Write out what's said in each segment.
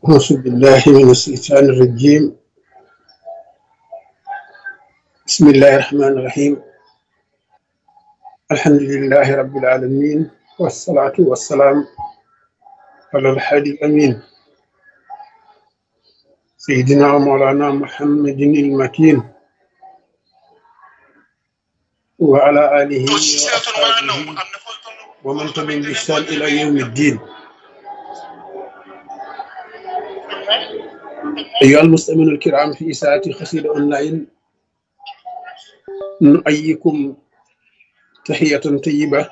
أعوذ بالله من الشيطان الرجيم بسم الله الرحمن الرحيم الحمد لله رب العالمين والصلاة والسلام على الحادي الأمين سيدنا ومولانا محمد المكين وعلى آله وأصحابه ومن تبعهم بإحسان إلى يوم الدين أيها المستمعون الكرام في إساءة خسير أونلاين نؤيكم تحية طيبة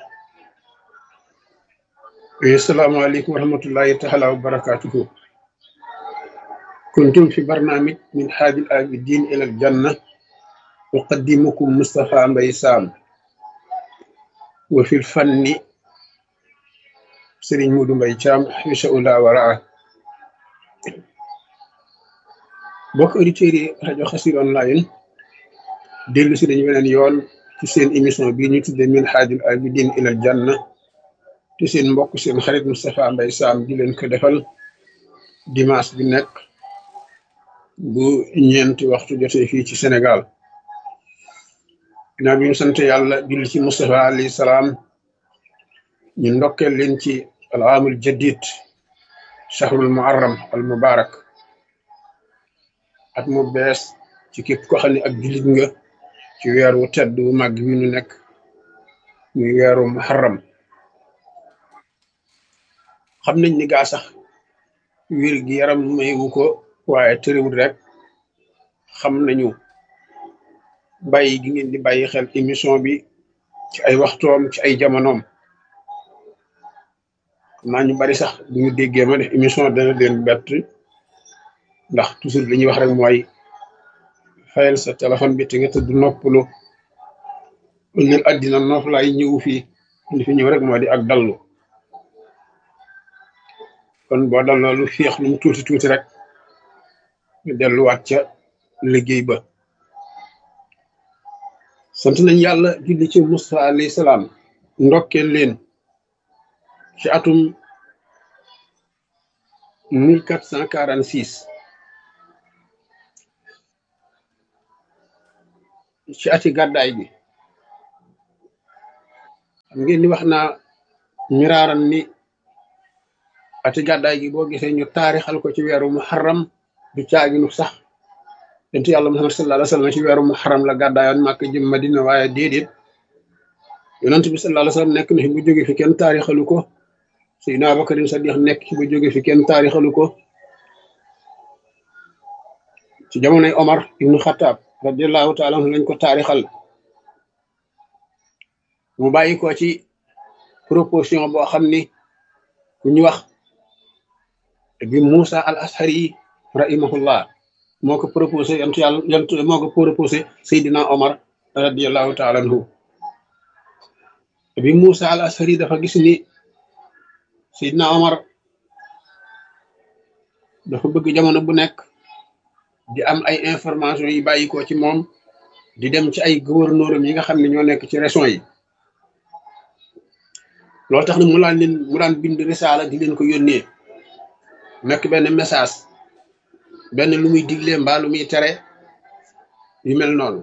السلام عليكم ورحمة الله تعالى وبركاته كنتم في برنامج من حاج العابدين إلى الجنة أقدمكم مصطفى مبيسام وفي الفن سرين مودو مبيسام حبس الله ورعاه bokk auditeurs yi rajo Xassida online dellu si dañu weneen yoon ci seen émission bii ñu tudde min haajul abidin ilal janna te seen mbokk seen xarit Moustapha Mbaye Sam di leen ko defal dimanche bi nekk bu ñeenti waxtu jotee fii ci Sénégal ginnaaw bi ñu sant yàlla julli ci Moustapha alayhi salaam ñu ndokkeel leen ci al aamul jadid shahrul muharram al mubarak at mu bees ci képp ko xam ne ak jullit nga ci weeru tedd wu màgg wi nu nekk muy weeru muharram xam nañ ni gaa sax wér gi yaram mayu ko waaye tëriwul rek xam nañu bàyyi gi ngeen di bàyyi xel émission bi ci ay waxtoom ci ay jamonoom xam naa ñu bari sax bu ñu déggee ma def émission dana leen bett ndax toujours li ñuy wax rek mooy fayal sa téléphone bi te nga tëdd noppalu ëllëg àddina noof laay ñëw fii li fi ñëw rek moo di ak dallu kon boo dalloo lu féex lu mu tuuti tuuti rek nga delluwaat ca liggéey ba sant nañ yàlla julli ci Musa alayhi salaam ndokkeel leen ci atum mille quatre cent quarante six ci ati gàddaay bi xam ngeen ni wax naa miraaran ni ati gàddaay gi boo gisee ñu taarixal ko ci weeru muharram du caaginu sax yonent yàlla muhammad sallallahu alayhi wasallam ci weeru muharram la gàddaayoon màkk jëm madina waaye déedéet yonent bi sallallahu alayhi wasallam nekk na fi bu jóge fi kenn taarixalu ko Seydina Abubakarin Sadiq nekk ci bu jóge fi kenn taarixalu ko ci jamonoy Omar ibnu Xattaab radiallahu taala anhu lañ ko taarixal mu bàyyi ko ci proposition boo xam ni ku ñu wax bi Moussa al Ashari rahimahullah moo ko proposé yantu yàlla yantu moo ko proposé Seydina Omar radiallahu taala anhu bi Moussa al Ashari dafa gis ni Seydina Omar dafa bëgg jamono bu nekk di am ay information yi bàyyi ko ci moom di dem ci ay gouverneur yi nga xam ne ñoo nekk ci région yi loolu tax na mu daan leen mu daan bind risaala di leen ko yónnee nekk benn message benn lu muy digle mbaa lu muy tere yu mel noonu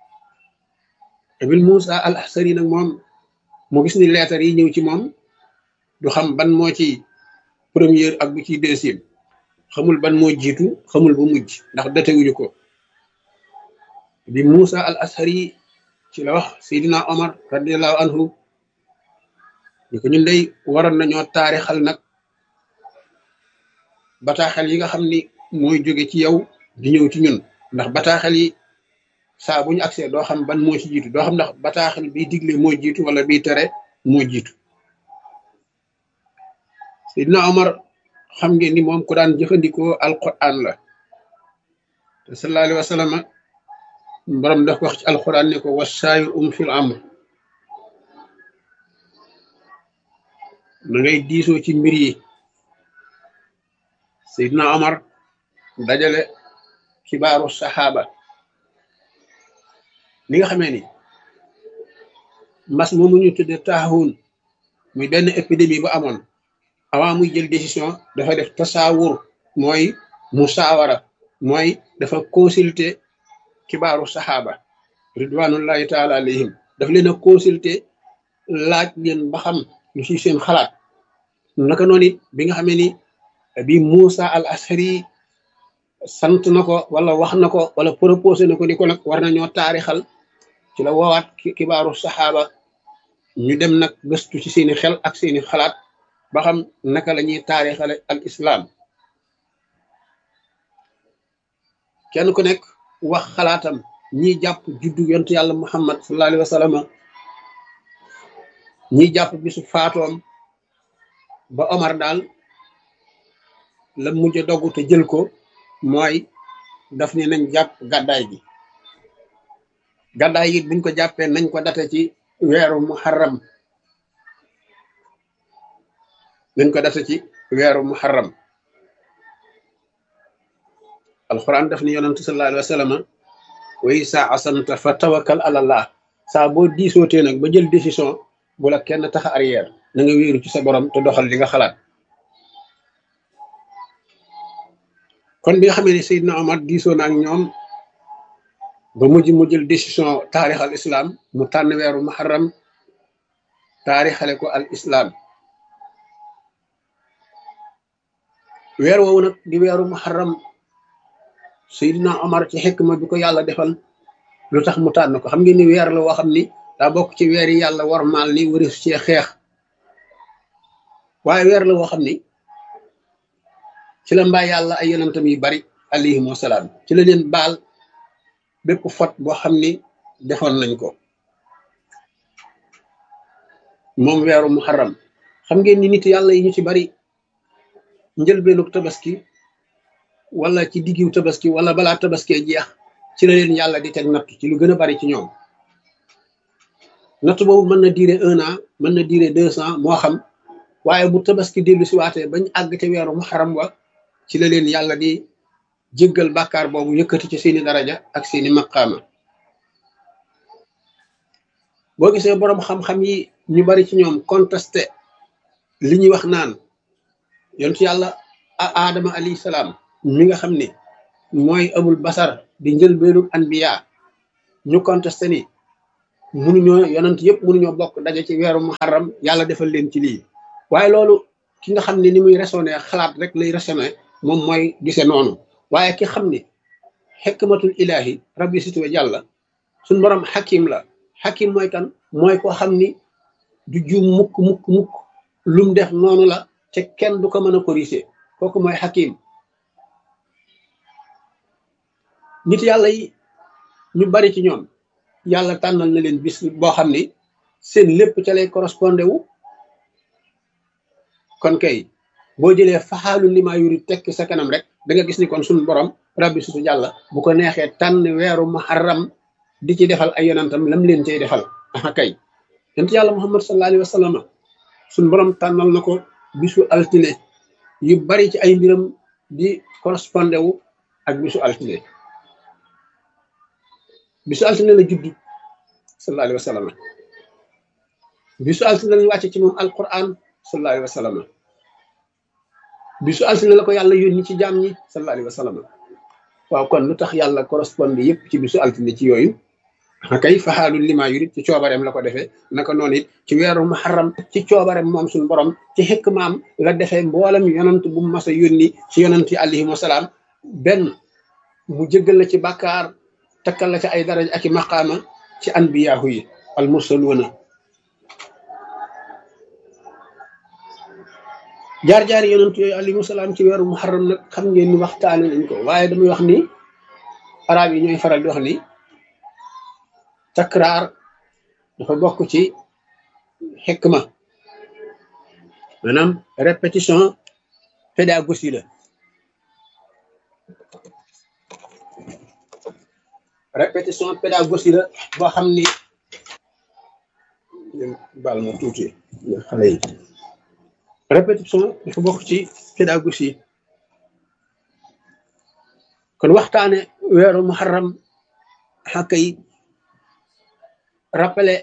Ibn Moussa al Ashari nag moom mu gis ni leetar yi ñëw ci moom du xam ban moo ci première ak bu ci deuxième xamul ban moo jiitu xamul bu mujj ndax datewuñu ko bi Moussa al Ashari ci la wax Seydina Omar radiallahu anhu ni ko ñun day waroon nañoo taarixal nag bataaxel yi nga xam ni mooy jóge ci yow di ñëw ci ñun ndax bataaxel yi saa bu ñu agsee doo xam ban moo ci jiitu doo xam ndax bataaxel biy digle moo jiitu wala biy tere moo jiitu Seydina Omar xam ngeen ni moom ku daan jëfandikoo alquran la te sallallahu alayhi wa sallam borom daf wax ci alquran ne ko wasaayir um fil amr na ngay diisoo ci mbir yi Seydina Omar dajale xibaaru saxaaba li nga xamee ni mbas moomu ñu tudde taaxuun muy benn épidémie bu amoon avant muy jël décision dafa def tasaawur mooy musaawara mooy dafa consulter kibaaru saxaaba ridwanullahi taala alayhim daf leen a consulter laaj leen ba xam lu ci seen xalaat naka noonu it bi nga xamee ni bi Moussa al Ashari sant na ko wala wax na ko wala proposé na ko ni ko nag war nañoo taarixal ci la woowaat kibaaru saxaaba ñu dem nag gëstu ci seeni xel ak seeni xalaat ba xam naka la ñuy taarixale al islam kenn ku nekk wax xalaatam ñi jàpp juddu yontu yàlla muhammad sallallahu alayhi wa sallam ñi jàpp bisu faatoom ba Omar daal la mujj a dogg te jël ko mooy daf ne nañ jàpp gàddaay gi gàddaay gi buñ ko jàppee nañ ko date ci weeru muharram nañ ko date ci weeru muharram alquran daf ni yonantu sallallahu alayhi wa sallam way saa asanta fa tawakkal ala allah saa boo diisootee nag ba jël décision bu la kenn tax arrière na nga wéeru ci sa borom te doxal li nga xalaat kon bi nga xamee ne Seydina Omar diisoo na ak ñoom ba mujj mu jël décision taarix al islam mu tànn weeru muharram taarixale ko al islam weer woowu nag di weeru muharram Seydina Omar ci xikma bi ko yàlla defal lu tax mu tànn ko xam ngeen ni weer la woo xam ni daa bokk ci weer yi yàlla warmaal ni waris cee xeex waaye weer la woo xam ni ci la mbaa yàlla ay yonentam yu bari alayhim wasalaam ci la leen baal bépp fot boo xam ni defoon nañ ko moom weeru muharram xam ngeen ni nit yàlla yi ñu ci bari njëlbeenu tabaski wala ci diggiw tabaski wala balaa tabaskee jeex ci la leen yàlla di teg natt ci lu gën a bari ci ñoom natt boobu mën na diire un an mën na diire deux ans moo xam waaye bu tabaski dellu si waatee bañ àgg te weeru muharram wa ci la leen yàlla di jéggal bàkkaar boobu yëkkati ci seeni daraja ak seeni maqaama boo gisee boroom xam-xam yi ñu bari ci ñoom contesté li ñuy wax naan yontu yàlla aadama alayhi salaam mi nga xam ne mooy abul basar di njëlbeenu anbiya ñu contesté ni munuñoo yonent yëpp munuñoo bokk daje ci weeru muharram yàlla defal leen ci lii waaye loolu ki nga xam ne ni muy raisonné xalaat rek lay raisonné moom mooy gise noonu waaye ki xam ne xikmatul ilahi rabbi situwa jàlla suñ borom xakim la xakim mooy kan mooy koo xam ni du juum mukk mukk mukk lum def noonu la te kenn du ko mën a corriger kooku mooy xakim nit yàlla yi ñu bari ci ñoom yàlla tànnal na leen bis boo xam ni seen lépp ca lay correspondé wu kon kay boo jëlee faxaalu limaa yuri tekki sa kanam rek da nga gis ni kon suñu borom rabbi sutu jàlla bu ko neexee tànn weeru muharram di ci defal ay yonantam lam leen cay defal aha kay yonent yàlla muhammad sallallahu alayhi wa sallam suñu borom tànnal na ko bisu altine yu bari ci ay mbiram di correspondé wu ak bisu altine bisu altine la judd sallallahu alayhi wa sallam bisu altine lañu wàcce ci moom alquran sallallahu alayhi wa sallam bisu altine la ko yàlla yónni ci jaam ñi sallallahu alayhi wa sallam waaw kon lu tax yàlla correspondé yëpp ci bisu altine ci yooyu kay faxaalul lima yurid ci coobareem la ko defee naka noonu it ci weeru muharram ci coobareem moom suñu borom ci xikmaam la defee mboolem yonant bu mas a yónni ci yonant yi alayhim wasalaam benn mu jéggal la ci bàkkaar takkal la ci ay daraja ak i maqaama ci anbiyaahu yi al mursaluuna jaar-jaari yonent yooyu alayhi salaam ci weeru muharram nag xam ngeen ni waxtaane nañ ko waaye damay wax ni arab yi ñooy faral di wax ni takraar dafa bokk ci xikma maanaam répétition pédagogie la répétition pédagogie la boo xam ni baal ma tuuti xale yi répétition dafa bokk ci pédagogie kon waxtaane weeru muharram xàkka yi rappelé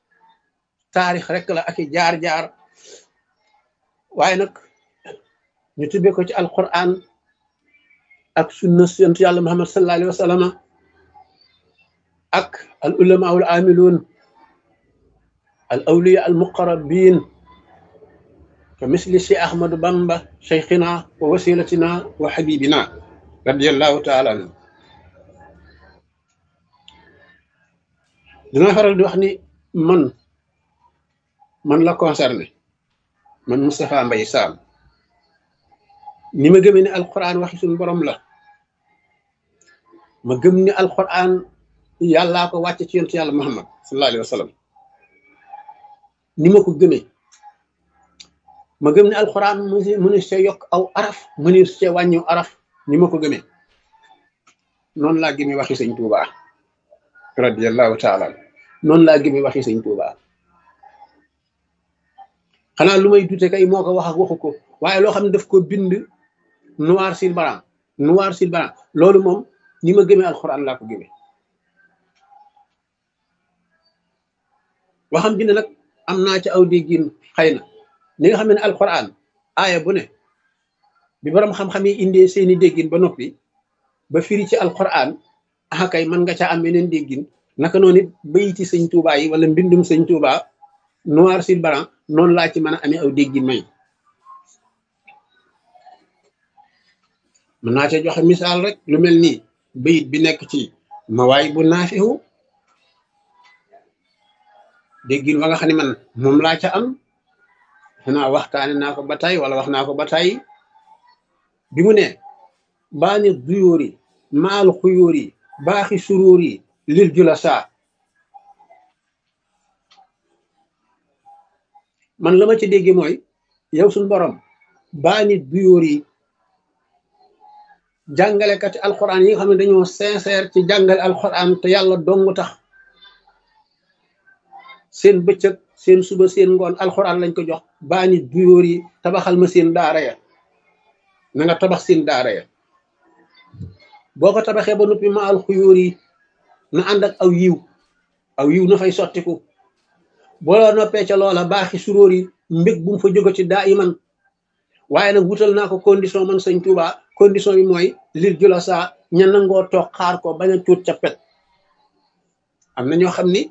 taarix rek la ak i jaar-jaar waaye nag ñu tibbee ko ci alquran ak sunna yonent yàlla muhammad sallallahu alayhi wa sallam ak al ulama al amilun al awliya al muqarrabin ka misli si ahmadu bamba cheikhina wa wasilatina wa habibina radiallahu taala anhu dina faral di wax ni man man la concerné man Moustapha Mbaye Sam ni ma gëmee ne alquran waxi suñu borom la ma gëm ni alquran yàllaa ko wàcce ci yonent yàlla muhammad sallallahu alayhi wa sallam ni ma ko gëmee ma gëm ne alquran mu ne see yokk aw araf mu ne see wàññiw araf ni ma ko gëmee noonu laa gëmee waxi sëñ Tuubaa radiallahu taala noonu laa gëmee waxi sëñ Tuubaa xanaa lu may dute kay moo ko wax ak waxu ko waaye loo xam ne daf ko bind noir sur blanc noir sur blanc loolu moom ni ma gëmee alxuraan laa ko gëmee waxam bi ne nag am naa ci aw déggin xëy na ni nga xam ne alxuraan aaya bu ne bi borom xam-xam yi indee seeni déggin ba noppi ba firi ci alxuraan ah kay mën nga caa am yeneen déggin naka noonu it bayiti sëñ Tuubaa yi wala mbindum sëñ Tuubaa noir sur blanc noonu laa ci mën a amee aw déggin may mën naa cee joxe misaal rek lu mel nii bayit bi nekk ci mawaay bu naafihu déggin wa nga xam ne man moom laa ca am xanaa waxtaane naa ko ba tey wala wax naa ko ba tey bi mu ne baani duyóori maal xuyóori baaxi suróori lil jula saa man la ma ci dégge mooy yow suñ borom baani duyóori jàngalekati alxuraan yi nga xam ne dañoo sincère ci jàngale alxuraan te yàlla dong tax seen bëccëg seen suba seen ngoon alxuraan lañ ko jox baani duyóor yi tabaxal ma seen daara ya na nga tabax seen daara ya boo ko tabaxee ba noppi ma alxuyóor yi na ànd ak aw yiw aw yiw na fay sottiku boo la noppee ca loola baaxi suróor yi mbég bu mu fa jóge ci daa iman waaye nag wutal naa ko condition man sëñ Tuuba condition bi mooy lir jula saa ña nangoo toog xaar ko bañ a cuut ca pet am na ñoo xam ni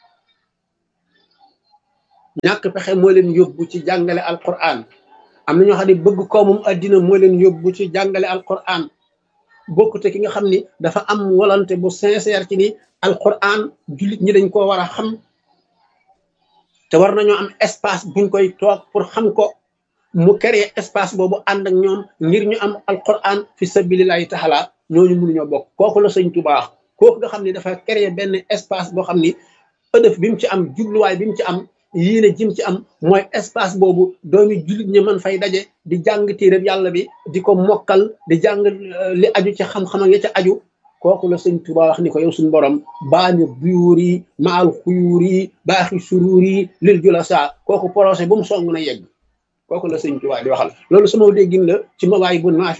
ñàkk pexe moo leen yóbbu ci jàngale alquran am na ñoo xam ne bëgg koomum addina moo leen yóbbu ci jàngale alquran bokkute ki nga xam ni dafa am volonté bu sincère ci ni alquran jullit ñi dañ koo war a xam te war nañoo am espace buñ koy toog pour xam ko mu créer espace boobu ànd ak ñoom ngir ñu am alquran fi sabilillahi taala ñooñu mënuñoo bokk kooku la sëñ Tuubaa kooku nga xam ni dafa créer benn espace boo xam ni ëdëf bi mu ci am jubluwaay bi mu ci am yéene jim ci am mooy espace boobu doomi jullit ñi mën fay daje di jàng téereb yàlla bi di ko mokkal di jàng li aju ci xam-xam ya ca aju kooku la sëñ Tuubaa wax ni ko yow suñu borom baani buyuur yi maal xuyuur yi baaxi suruur yi lil jula saa kooku projet bu mu song na yegg kooku la sëñ Tuubaa di waxal loolu sama déggin la ci mawaay bu naafi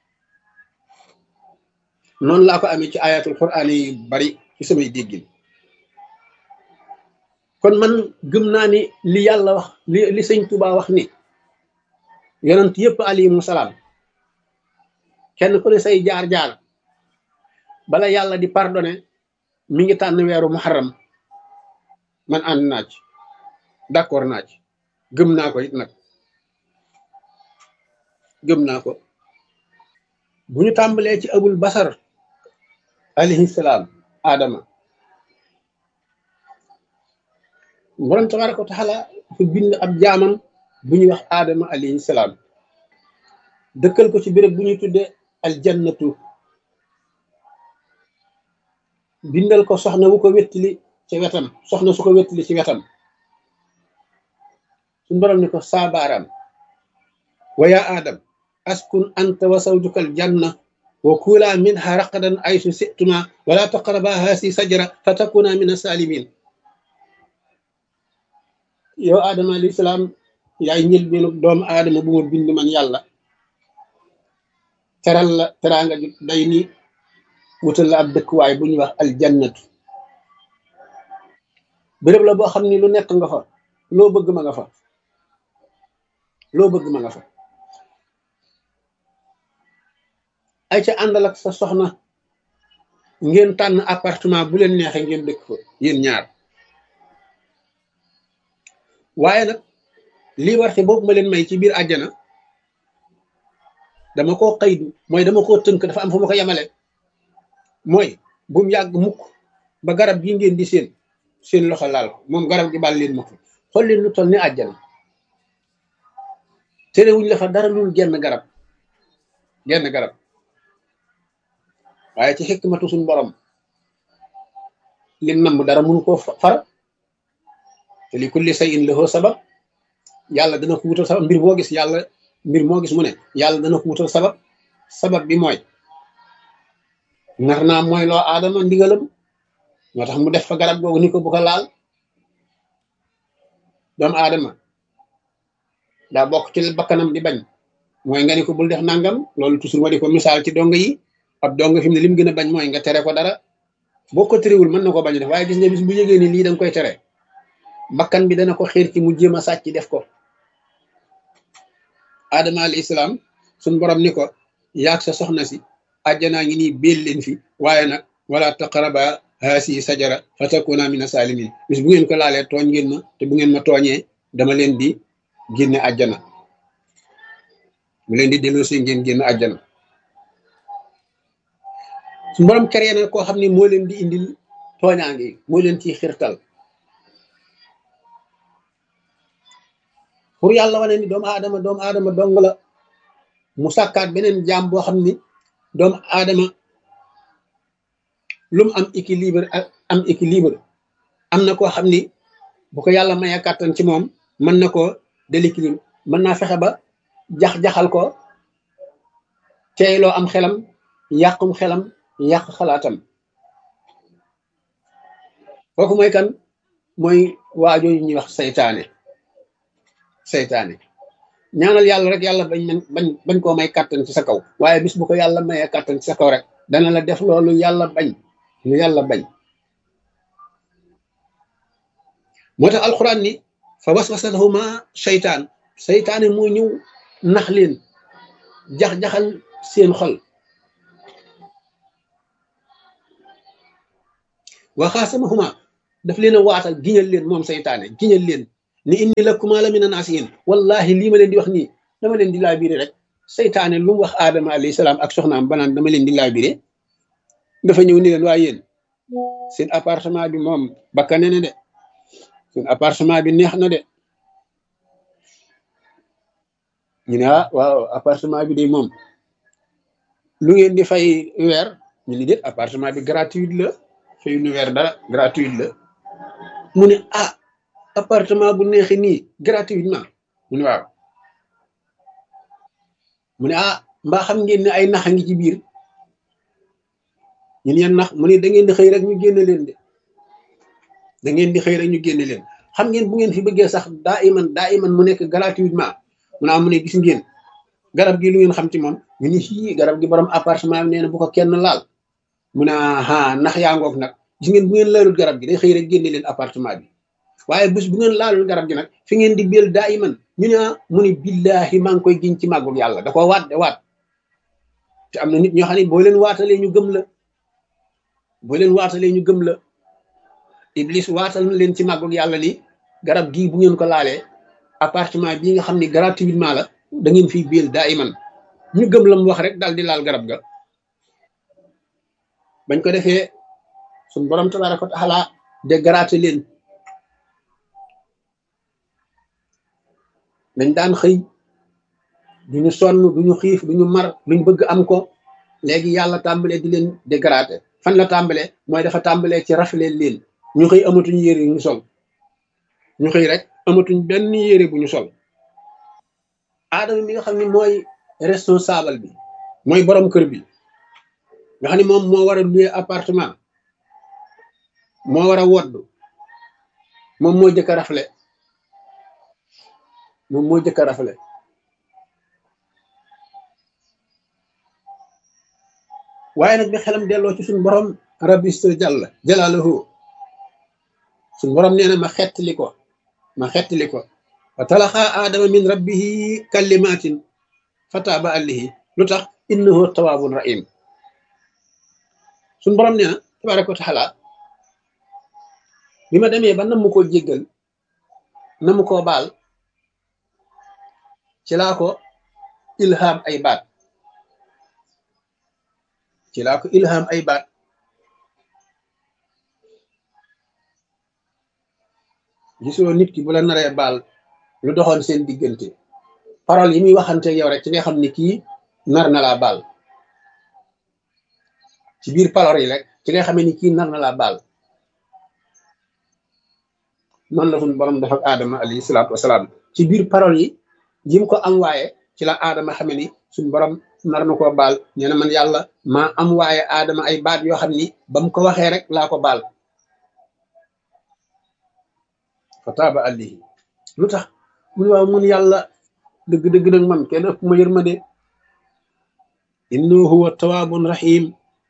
noonu laa ko amee ci ayatul quraan yi bari ci samay déggin kon man gëm naa ni li yàlla wax li li sëñ Tuubaa wax ni yonent yëpp alayhimu salaam kenn ku ne say jaar-jaar bala yàlla di pardonné mi ngi tànn weeru muharram man ànd naa ci d'accord naa ci gëm naa ko it nag gëm naa ko bu ñu tàmbalee ci abul basar alayhi salaam adama borom tabaraka wa taala dafa bind ab jaamam bu ñuy wax aadama alayhi salaam dëkkal ko ci béréb bu ñuy tudde aljannatu bindal ko soxna wu ko wettili ci wetam soxna su ko wettili ci wetam suñ borom ni ko saabaaraam wa yaa aadam askun anta wa zawjuka aljanna wa kula minha raqadan aysu situma wala taqraba haasi sajara fa takuna min asalimin yow aadama alayhi salaam yaay njëlbeenu doomu aadama bu ma bind man yàlla teral la teraanga ju day ni wutal la ab dëkkuwaay bu ñuy wax aljannatu béréb la boo xam ni lu nekk nga fa loo bëgg ma nga fa loo bëgg ma nga fa ay ca àndal ak sa soxna ngeen tànn appartement bu leen neexee ngeen dëkk fa yéen ñaar waaye nag lii warte boobu ma leen may ci biir àjjana dama koo xëydu mooy dama koo tënk dafa am fu ma ko yemale mooy bu mu yàgg mukk ba garab gi ngeen di seen seen loxo laal ko moom garab gi bàll leen ma ko xool leen lu toll ni àjjana terewuñ la fa dara lul genn garab genn garab waaye ci xikmatu suñ borom lim namb dara mënu koo far te li kulli shay'in lahu sabab yàlla dana ko wutal sabab mbir moo gis yàlla mbir moo gis mu ne yàlla dana ko wutal sabab sabab bi mooy nar naa mooy loo aadama ndigalam moo tax mu def fa garab googu ni ko bu ko laal doomu aadama daa bokk ci bakkanam di bañ mooy nga ni ko bul def nangam loolu toujours ma di ko misaal ci dong yi ab dong fi mu ne lim gën a bañ mooy nga tere ko dara boo ko terewul mën na ko bañ def waaye gis nga bis bu yëgee ni lii da nga koy tere bakkan bi dana ko xiir ci mu jéem a sàcc def ko adama alayhi salaam suñ borom ni ko yaag sa soxna si àjjanaa ngi nii béel leen fi waaye nag wala taqaraba haasi sajara fa takuna mina salimin bis bu ngeen ko laalee tooñ ngeen ma te bu ngeen ma tooñee dama leen di génne àjjana mu leen di delloosi ngeen génn àjjana su borom créé na koo xam ne moo leen di indil tooñaange yi moo leen ciy xirtal pour yàlla wane ni doomu aadama doomu aadama dong la mu sàkkaat beneen jaam boo xam ni doomu aadama lu mu am équilibre am équilibre am na koo xam ni bu ko yàlla mayee kàttan ci moom mën na koo déséquilibre mën naa fexe ba jax-jaxal ko teeyloo am xelam yàqum xelam yàq xalaatam kooku mooy kan mooy waajoo yi ñuy wax saytaane saytaane ñaanal yàlla rek yàlla bañ bañ bañ koo may kàttan ci sa kaw waaye bis bu ko yàlla mayee kàttan ci sa kaw rek dana la def loolu yàlla bañ lu yàlla bañ moo tax alxuraan ni fa waswasa lahuma seytaan seytaane moo ñëw nax leen jax-jaxal seen xol waxaasamahuma daf leen a waatal giñal leen moom seytaane giñal leen ni inni lakuma la mina naasihin wallahi lii ma leen di wax nii dama leen di laabiré rek seytaane lu mu wax aadama alayhi salaam ak soxnaam banaan dama leen di laabiré dafa ñëw ni leen waa yéen seen appartement bi moom bakkane ne de seen appartement bi neex na de ñu ne ah waaw appartement bi de moom lu ngeen di fay weer ñu ni déet appartement bi gratuit la fay nu weer dara gratuit la mu ne ah appartement bu neexee nii gratuitement mu ne waaw mu ne ah mbaa xam ngeen ne ay nax a ngi ci biir ñun yeen nax mu ne da ngeen di xëy rek ñu génne leen de da ngeen di xëy rek ñu génne leen xam ngeen bu ngeen fi bëggee sax daa iman daa iman mu nekk gratuitement mu ne ah mu ne gis ngeen garab gi lu ngeen xam ci moom ñu ni fii garab gi borom appartement bi nee na bu ko kenn laal mu ne ah nax yaa ngoog nag gis ngeen bu ngeen laalul garab gi day xëy rek génne leen appartement bi waaye bés bu ngeen laalul garab gi nag fi ngeen di béel daa iman ñu ne mu ne billahi maa ngi koy giñ ci màggul yàlla da ko waat de waat te am na nit ñoo xam ne boo leen waatalee ñu gëm la boo leen waatalee ñu gëm la iblis waatal na leen ci màggul yàlla ni garab gii bu ngeen ko laalee appartement bii nga xam ne gratuitement la da ngeen fiy béel daa iman ñu gëm la mu wax rek daal di laal garab ga bañ ko defee suñ borom tabaraka wa taala de graté leen dañ daan xëy duñu sonn duñu xiif duñu mar luñ bëgg am ko léegi yàlla tàmbalee di leen dégraté fan la tàmbalee mooy dafa tàmbalee ci raflee leen ñu xëy amatuñ yére yu ñu sol ñu xëy rek amatuñ benn yére bu ñu sol aadama mi nga xam ne mooy responsable bi mooy borom kër bi nga xam ne moom moo war a louer appartement moo war a woddu moom moo jëkk a rafle moom moo jëkk a rafle waaye nag bi xelam delloo ci suñu borom rabista jàll jalaaluhu suñu borom nee na ma xettali ko ma xettali ko wa talaxa aadama min rabbihi kalimatin fataaba alayhi lu tax innahu tawaabun rahim suñ borom nee na tabaraka wa taala bi ma demee ba nam mu koo jéggal na mu koo baal ci laa ko ilham ay baat ci laa ko ilham ay baat gisoo nit ki bu la naree baal lu doxoon seen diggante parole yi muy waxante yow rek ci nga xam ni kii nar na laa baal ci biir parole yi rek ci nga xamee ni kii nar na laa baal noonu la suñu borom def ak aadama alayhi salaatu wasalaam ci biir parole yi jim ko am waaye ci la aadama xame ni suñu borom nar na koo baal nee na man yàlla maa am waaye aadama ay baat yoo xam ni ba mu ko waxee rek laa ko baal fa taaba alayhi lu tax mun waaw mun yàlla dëgg-dëgg nag man kenn ëpp ma yërmande innahu huwa tawaabun rahim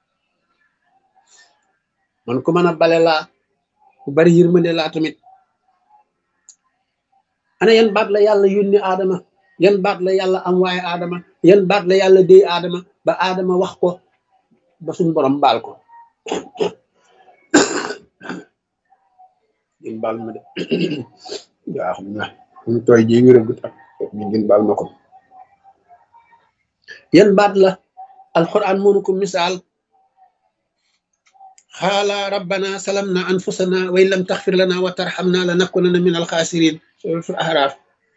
man ku mën a bale laa ku bari yërmande laa tamit ana yan baat la yàlla yónni aadama yan baat la yàlla am waaye aadama yan baat la yàlla déy aadama ba aadama wax ko ba suñ borom baal ko ngeen baal ma de yaa xam na mu tooy ji wéragut ak ñu ngeen baal ma ko yan baat la alquran mënu ko misaal xaala rabbana salamna anfusana wa in lam taxfir lana wa tarxamna la nakunana min alxaasirin suratul ahraaf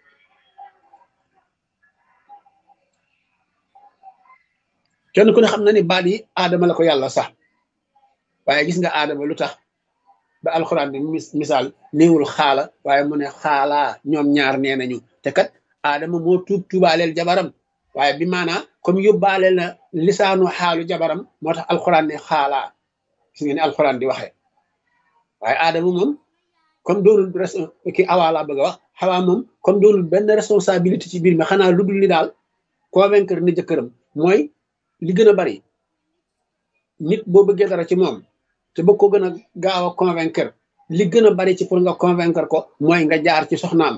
kenn ku ne xam na ni baat yi aadama la ko yàlla sax waaye gis nga aadama lu tax ba alxuraan bi misaal néewul xaala waaye mu ne xaalaa ñoom ñaar nee nañu te kat aadama moo tuub tuubaaleel jabaram waaye bi maanaa comme yóbbaaleel na lisaanu xaalu jabaram moo tax alxuraan ne xaalaa gis nga ni alxuraan di waxee waaye aadama moom comme doonul ki awaa laa bëgg a wax xawaa moom comme doonul benn responsabilité ci biir mi xanaa lu dul ni daal convaincre ni jëkkëram mooy li gën a bari nit boo bëggee dara ci moom te bëgg ko gën a gaaw a convaincre li gën a bari ci pour nga convaincre ko mooy nga jaar ci soxnaam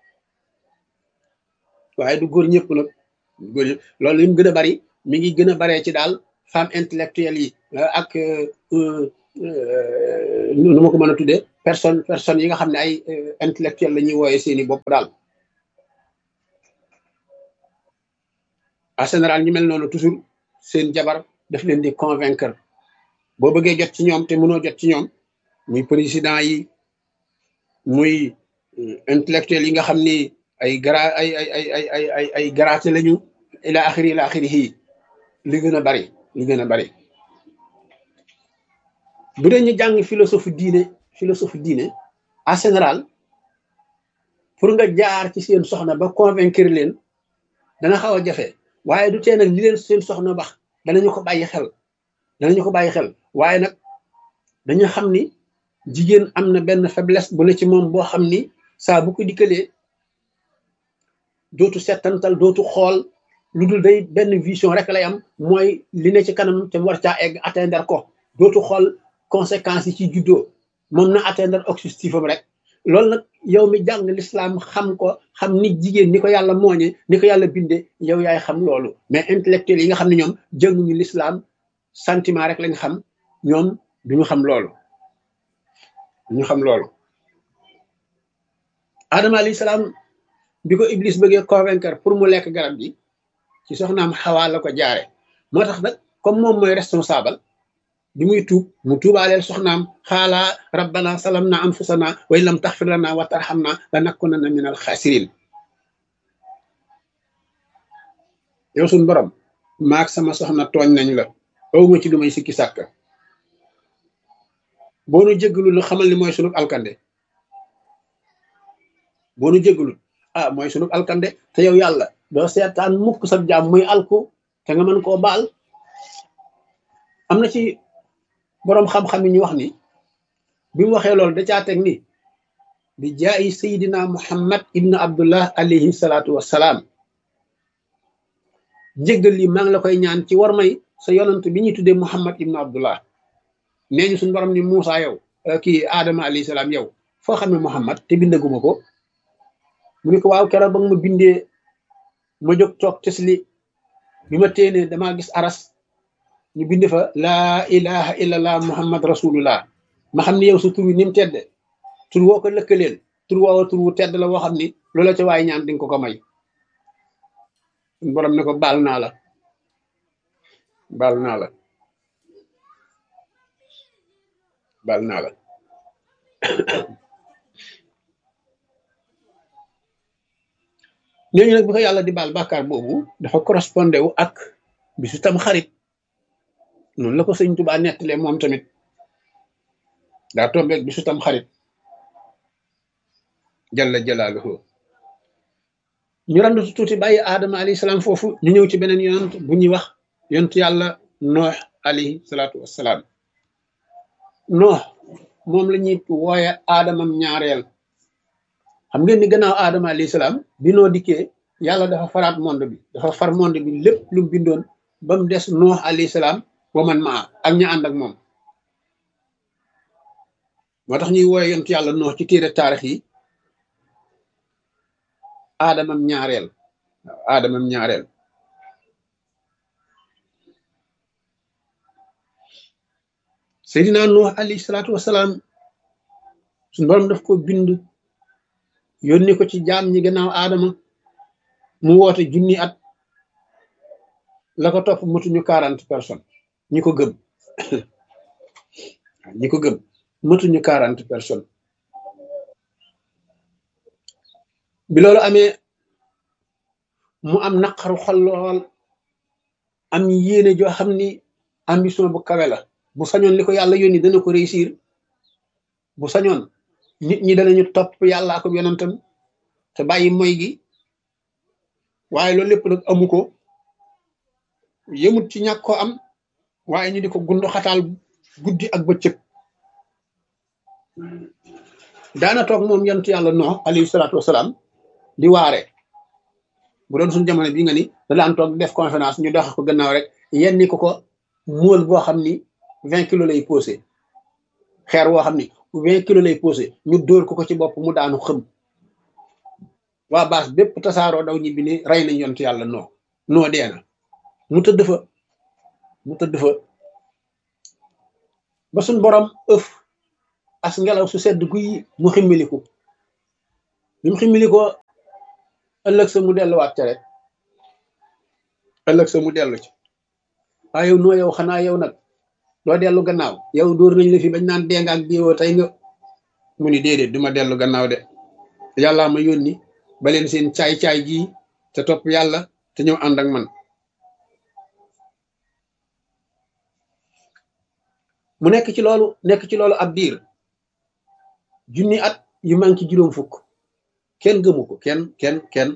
waaye du góor ñëpp nag góor ñëpp loolu li mu gën a bari mi ngi gën a baree ci daal femme intellectuelle yi ak nu ma ko mën a tuddee personne personnes yi nga xam ne ay intellectuel la ñuy wooyee seeni bopp daal en général ñu mel noonu toujours seen jabar daf leen di convaincre boo bëggee jot ci ñoom te mënoo jot ci ñoom muy président yi muy intellectuel yi nga xam ni ay gra ay ay ay ay ay ay ay garaate lañu ila axiri ila axiri yi li gën a bari li gën a bari bu dee ñu jàng philosophie diine philosophie diine en général pour nga jaar ci seen soxna ba convaincre leen dana xaw a jafe waaye du tee nag li leen seen soxna wax danañu ko bàyyi xel danañu ko bàyyi xel waaye nag dañu xam ni jigéen am na benn faiblesse bu ne ci moom boo xam ni saa bu ko dikkalee dootu settantal dootu xool lu dul day benn vision rek lay am mooy li ne ci kanam te mu war caa egg atteindre ko dootu xool conséquences yi ci juddoo moom na atteindre objectif am rek loolu nag yow mi jàng l'islam xam ko xam ni jigéen ni ko yàlla mooñe ni ko yàlla binde yow yaay xam loolu mais intellectuel yi nga xam ne ñoom jënguñu l'islam sentiment rek lañ xam ñoom duñu xam loolu duñu xam loolu adama alayhi salaam bi ko iblis bëggee convaincre pour mu lekk garab gi ci soxnaam xawaa la ko jaare moo tax nag comme moom mooy responsable bi muy tuub mu tuubaaleel soxnaam xaalaa rabbana salamna anfusana wa in lam taxfir lana wa tarhamna la nakunanna min al xaasirin yow suñ borom maak sama soxna tooñ nañ la awma ci lu may sikki sàkka boo nu jéggalul lu xamal ni mooy sunub alkande boo nu jéggalul ah mooy sunub alkande te yow yàlla doo seetaan mukk sa jaam muy alku te nga mën koo baal am na ci boroom xam-xam yi ñu wax ni bi mu waxee loolu da caa teg ni bi jaayi sayidina muhammad ibnu abdullah alayhi salaatu wassalaam jéggal li maa ngi la koy ñaan ci war may sa yonant bi ñuy tuddee muhammad ibnu abdullah nee ñu suñu borom ni Muusa yow kii Adama alayhi salaam yow foo xam ne muhammad te bindaguma ko mu ne ko waaw keroog ba nga ma bindee ma jóg toog tesli bi ma téenee damaa gis aras ñu bind fa laa ilaha illallah muhammad rasulullah ma xam ni yow sa tur wi ni mu tedde tur woo ko lëkkaleel tur woowa tur wu tedd la woo xam ni loola ca waaye ñaan dinga ko ko may borom ne ko baal naa la baal naa la baal naa la ñooñu nag bi ko yàlla di baal bàkkaar boobu dafa correspondé wu ak bisu tam xarit noonu la ko sëñ Tuubaa nettalee moom tamit daa tombeeg bisu tam xarit jalla jalaaluhu ñu randu tuuti bàyyi aadama alayhi salaam foofu ñu ñëw ci beneen yonent bu ñuy wax yonent yàlla noox alayhi salaatu wassalaam noox moom la ñuy wooye aadamam ñaareel xam ngeen ni gannaaw aadama alayhi salaam bi noo dikkee yàlla dafa faraat monde bi dafa far monde bi lépp lu mu bindoon ba mu des noox alayhi salaam wa man maa ak ña ànd ak moom moo tax ñuy wooye yonent yàlla noox ci téere taarix yi aadamam ñaareel waaw aadamam ñaareel seydina nuux alayhi salaatu wasalaam suñu borom daf ko bind yónni ko ci jaam ñi gannaaw aadama mu woote junni at la ko topp matuñu quarante personnes ñi ko gëm ñi ko gëm matuñu quarante personnes bi loolu amee mu am naqaru xol lool am yéene joo xam ni ambition bu kawe la bu sañoon li ko yàlla yónni dana ko réussir bu sañoon nit ñi danañu topp yàlla ak yonentam te bàyyi moy gi waaye loolu lépp nag amu ko yëmut ci ñàkk ko am waaye ñu di ko gundu xataal guddi ak bëccëg daana toog moom yonent yàlla Nuux alayhi salaatu wasalaam di waare bu doon suñu jamono bi nga ni da daan toog def conférence ñu doxe ko gannaaw rek yenni ko ko móol boo xam ni vingt kilos lay posé xeer woo xam ni vingt kilos lay posé ñu dóor ko ko ci bopp mu daanu xëm waa baas bépp tasaaroo daw ñibbi ni rey nañ yontu yàlla noo noo dee na mu tëdd fa mu tëdd fa ba suñ borom ëf as ngelaw su sedd guy mu ximmiliku bi mu ximmilikoo ëllëg sa mu delluwaat ca rek ëllëg sa mu dellu ci waaye yow noo yow xanaa yow nag doo dellu gannaaw yow dóor nañ la fi bañ naan dee nga ak diwoo tey nga mu ni déedéet duma dellu gannaaw de yàllaa ma yónni ba leen seen caay-caay gii te topp yàlla te ñëw ànd ak man mu nekk ci loolu nekk ci loolu ab diir junni at yu manqué juróom fukk kenn gëmu ko kenn kenn kenn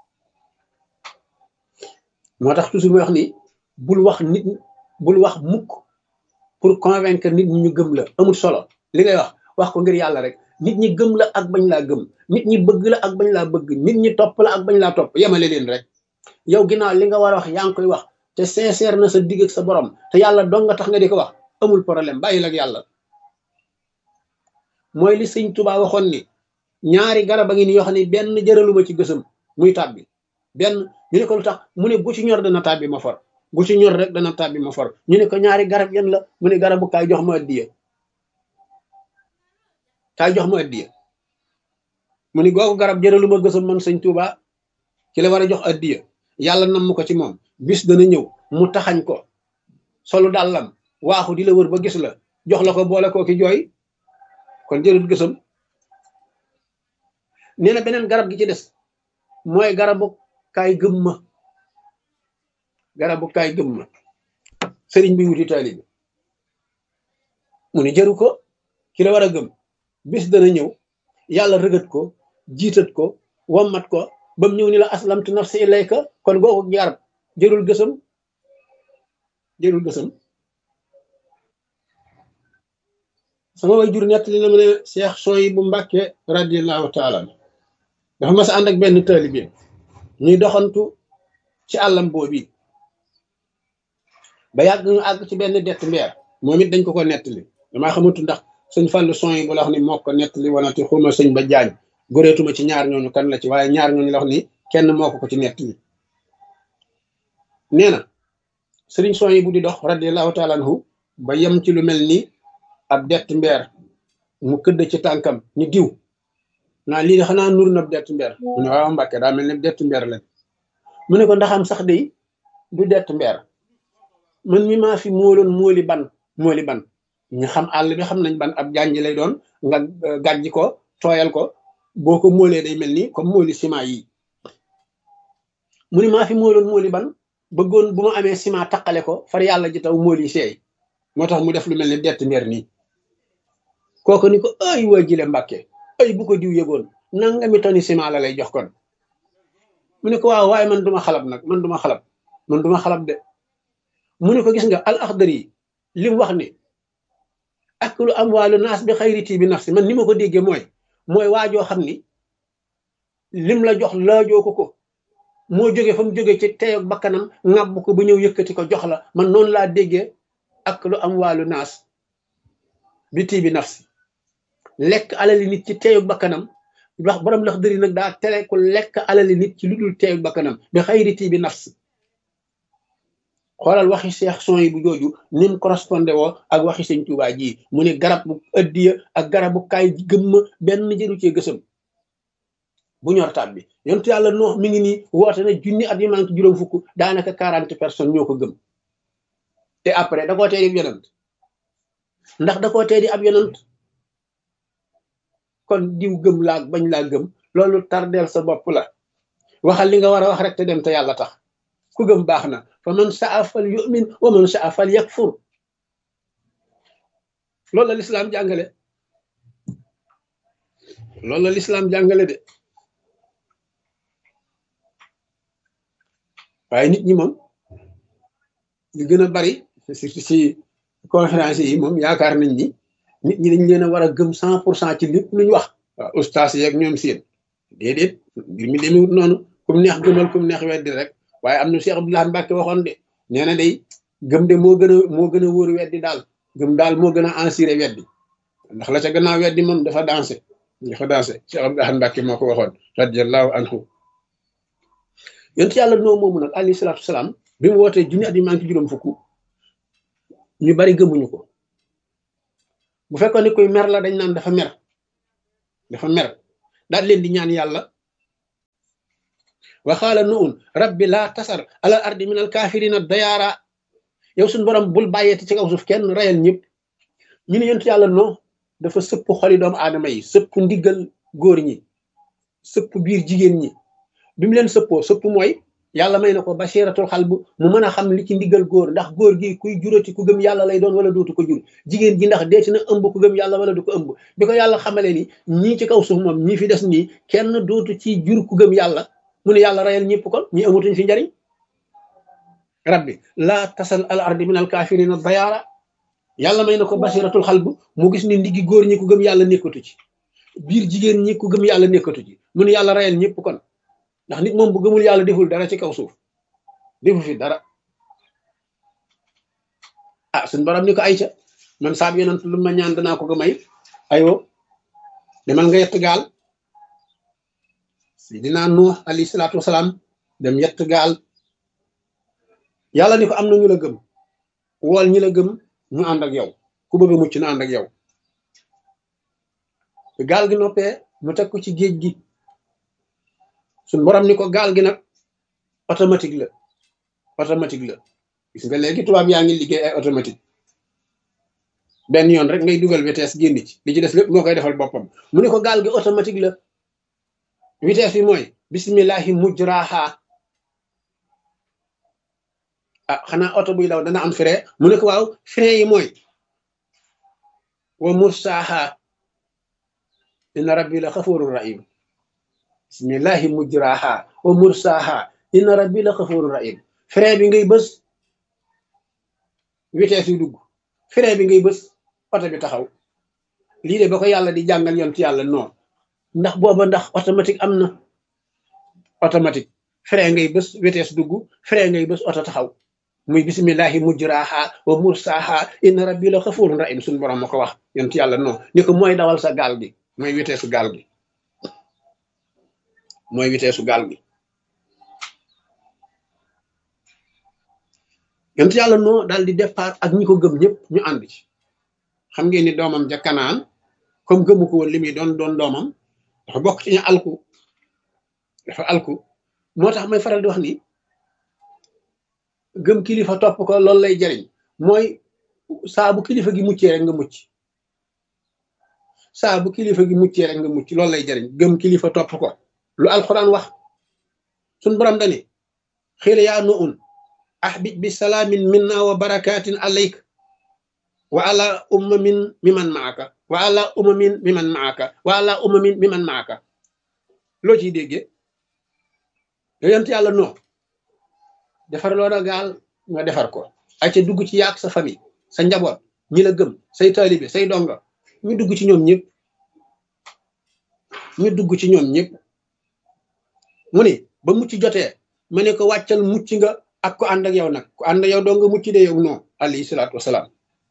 moo tax toujours muy wax ni bul wax nit bul wax mukk pour convaincre nit ñi ñu gëm la amul solo li ngay wax wax ko ngir yàlla rek nit ñi gëm la ak bañ laa gëm nit ñi bëgg la ak bañ laa bëgg nit ñi topp la ak bañ laa topp yemale leen rek yow ginnaaw li nga war a wax yaa ngi koy wax te sincère na sa digg ak sa borom te yàlla dong nga tax nga di ko wax amul problème bàyyil ak yàlla mooy li sëñ Tuubaa waxoon ni ñaari garab a ngi ni yoo xam ne benn jëraluma ci gësam muy tàbbi benn ñu ne ko lu tax mu ne bu ci ñor dana tàbbi ma for bu ci ñor rek dana tàbbi ma for ñu ne ko ñaari garab yan la mu ne garabu kaay jox ma addiya kaay jox ma addiya mu ni googu garab jëraluma gësam man sëñ Tuubaa ci la war a jox addiya yàlla nam ko ci moom bis dana ñëw mu taxañ ko solu dàllam waaxu di la wër ba gis la jox la ko boole koo ki jooy kon jërul gësam nee na beneen garab gi ci des mooy garabu kaay gëm ma garabu kaay gëm ma sëriñ bi wuti taalibe mu ni jëru ko ki la war a gëm bis dana ñëw yàlla rëgët ko jiitat ko wammat ko ba mu ñëw ni la aslamtu nafsi ilayka kon googu garab jërul gësam jërul gësam sama way jur nettali na ma ne Cheikh Soy bu Mbàkke radiallahu taala dafa mas a ànd ak benn taalibe ñuy doxantu ci àllam boobi ba yàgg ñu àgg ci benn dett mbeer moom it dañ ko ko nettali damaa xamatu ndax sëñ Fallou son yi bu la wax ni moo ko nettali wanati xuma sëñ ba jaañ goreetuma ci ñaar ñooñu kan la ci waaye ñaar ñooñu la wax ni kenn moo ko ko ci nettali nee na sëriñ son yi bu di dox radiallahu taala anhu ba yem ci lu mel ni ab dett mbeer mu këdd ci tànkam ni diw naa lii de xanaa nur na dett mbeer mu ne waaw mbàkke daa mel ni dett mbeer leen mu ne ko ndaxam sax de du dett mbeer man mi maa fi móoloon móoli ban móoli ban ñu xam àll bi xam nañ ban ab jànj lay doon nga gàjj ko tooyal ko boo ko móolee day mel ni comme móoli ciment yi mu ne maa fi móoloon móoli ban bëggoon bu ma amee ciment taqale ko far yàlla ji taw móoli seey moo tax mu def lu mel ni dett mbeer nii kooku ni ko ay waa jile mbàkke ay bu ko diw yëgoon nangami toni ciment la lay jox kon mu ne ko waaw waaye man duma xalab nag man duma xalab man duma xalab de mu ne ko gis nga al axdar yi li mu wax ni aklu amwaalu naas bi xayriti bi nafsi man ni ma ko déggee mooy mooy waajoo xam ni lim la jox laajoo ko ko moo jóge fa mu jóge ci teyoog bakkanam ŋàbb ko ba ñëw yëkkati ko jox la man noonu laa déggee aklu amwaalu naas bi tii bi nafsi lekk alali nit ci teyoog bakkanam wax borom lax dëri nag daa tere ku lekk alali nit ci lu dul teyoog bakkanam bi xayriti bi nafsi xoolal waxi seex son yi bu jooju ni mu correspondé woo ak waxi sëñ Tuubaa ji mu ne garab bu ëddiya ak garabu kaay gëmma benn jëru cee gësam bu ñor taat bi yontu yàlla noox mi ngi nii woote na junni at yi manque juróom fukk daanaka quarante personnes ñoo ko gëm te après da koo tee di ab yonant ndax da koo tee di ab yonant kon diw gëm laa bañ laa gëm loolu tardeel sa bopp la waxal li nga war a wax rek te dem te yàlla tax ku gëm baax na fa man saa fal yumin wa man saa fal yakfur loolu la lislaam jàngale loolu la lislaam jàngale de waaye nit ñi moom li gën a bari surtout si conférence yi moom yaakaar nañ ni nit ñi dañ leen a war a gëm cent pour cent ci lépp lu ñu wax waaw ustaas yeeg ñoom seen déedéet mbir mi demewut noonu kum neex gëmal kum neex weddi rek waaye am na Cheikh Abdoulaye Mbacke waxoon de nee na day gëm de moo gën a moo gën a wóor weddi daal gëm daal moo gën a assuré weddi ndax la ca gannaaw weddi moom dafa dansé dafa dansé Cheikh Abdoulaye Mbacke moo ko waxoon radiallahu anhu yonent yàlla noo moomu nag alayhi salaatu salaam bi mu wootee junni at yi manqué juróom fukk ñu bari gëmuñu ko bu fekkoon ni koy mer la dañ naan dafa mer dafa mer daal leen di ñaan yàlla waxaala nu un rabbi laa tasar alal ardi min al kaafirina dayaara yow suñu borom bul bàyyeeti ci kaw suuf kenn rayal ñëpp ñu ne yonent yàlla non dafa sëpp xoli doomu aadama yi sëpp ndiggal góor ñi sëpp biir jigéen ñi bi mu leen sëppoo sëpp mooy yàlla may na ko basiratul xal bu mu mën a xam li ci ndiggal góor ndax góor gi kuy jurati ku gëm yàlla lay doon wala dootu ko jur jigéen ji ndax deeti na ëmb ku gëm yàlla wala du ko ëmb bi ko yàlla xamale ni ñii ci kaw suuf moom ñii fi des nii kenn dootu ci jur ku gëm yàlla mu ne yàlla rayal ñëpp kon ñi amatuñ fi njariñ rabbi laa tasal al ardi min al kafirina dayaara yàlla may na ko basiratul xal bu mu gis ni ndiggi góor ñi ku gëm yàlla nekkatu ci biir jigéen ñi ku gëm yàlla nekkatu ci mu ne yàlla rayal ñëpp kon ndax nit moom bu gëmul yàlla deful dara ci kaw suuf defu fi dara ah suñ borom ni ko ayca man saab yonent lu ma ñaan danaa ko ko may ayoo demal nga yett gaal sidina nuux alayhi salaatu wasalaam dem yett gaal yàlla ni ko am na ñu la gëm wool ñi la gëm ñu ànd ak yow ku bëgg a mucc na ànd ak yow gaal gi noppee mu teg ko ci géej gi suñ borom ni ko gaal gi nag automatique la automatique la gis nga léegi tubaab yaa ngi liggéey ay automatique benn yoon rek ngay dugal vitesse génn ci li ci des lépp moo koy defal boppam mu ne ko gaal gi automatique la vitesse bi mooy bismillahi mujraha ah xanaa oto buy daw dana am frein mu ne ko waaw frein yi mooy wa mursaha inna rabbi la xafurur rahim bismillahi mujraha wa mursaha inna rabbi la xafurur rahim frein bi ngay bës vitesse yu dugg frein bi ngay bës oto bi taxaw lii de ba ko yàlla di jàngal yoon ci yàlla non ndax booba ndax automatique am na automatique frein ngay bës vitesse dugg frein ngay bës oto taxaw muy bismillahi mujraha wa mursaha inna rabbi la xafurun rahim suñu borom ma ko wax yoon ci yàlla non ni ko mooy dawal sa gaal gi mooy vitesse gaal gi mooy vitesse gaal gi yonent yàlla noo daal di départ ak ñi ko gëm ñëpp ñu ànd ci xam ngeen ni doomam ja kanaan comme gëmu ko woon li muy doon doon doomam dafa bokk ci ñu alku dafa alku moo tax may faral di wax ni gëm kilifa topp ko loolu lay jariñ mooy saa bu kilifa gi muccee rek nga mucc saa bu kilifa gi muccee rek nga mucc loolu lay jariñ gëm kilifa topp ko lu alquran wax suñ borom dani xiil yaa nu un ahbib bi salaamin minna wa barakatin alayk wa ala ummamin miman maaka wa ala ummamin miman maaka wa ala ummamin miman maaka loo ciy déggee yonent yàlla noo defar loo na gaal nga defar ko ay ca dugg ci yaak sa famille sa njaboot ñi la gëm say taalibe say donga ñu dugg ci ñoom ñëpp ñu dugg ci ñoom ñëpp mu ne ba mucc jotee ma ne ko wàccal mucc nga ak ko ànd ak yow nag ko ànd ak yow doo nga mucc de yow non alayhi salaatu wasalaam